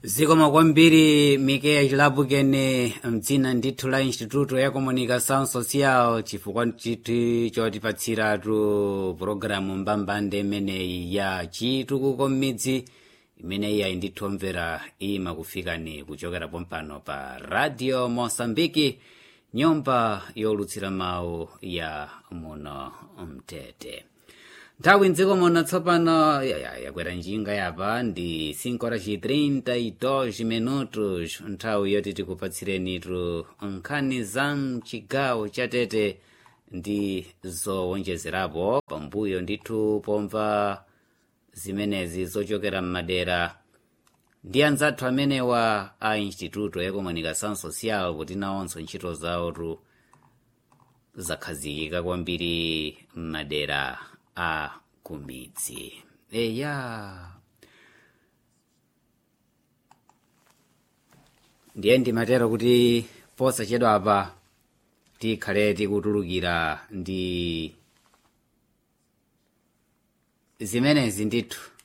zikomo kwambiri mikeya chilapukene mdzina ndithu la instituto ya comunicação social chifukwa chiti chotipatsiratu pulogalamu mbambande imeneyi ya chitukuko m'midzi imeneyi ayi ndithu omvera imakufikani kuchokera pompano pa radio mosambiki nyumba yolutsira mawu ya muno mtete nthawi mdziko muno tsopano yakwera njinga yapa ndi 5 horas e 32 minutos nthawi yoti tikupatsirenitu nkhani za mchigawo cha tete ndi zowonjezerapo pambuyo ndithu pomva zimenezi zochokera m'madera ndi anzathu amenewa a instituto ya comunicação social kuti nawonso ntchito zawotu zakhazikika kwambiri m'madera a kumidzi eya ndiye ndimatero kuti posachedwa apa tikhale tikutulukira ndi zimenezi ndithu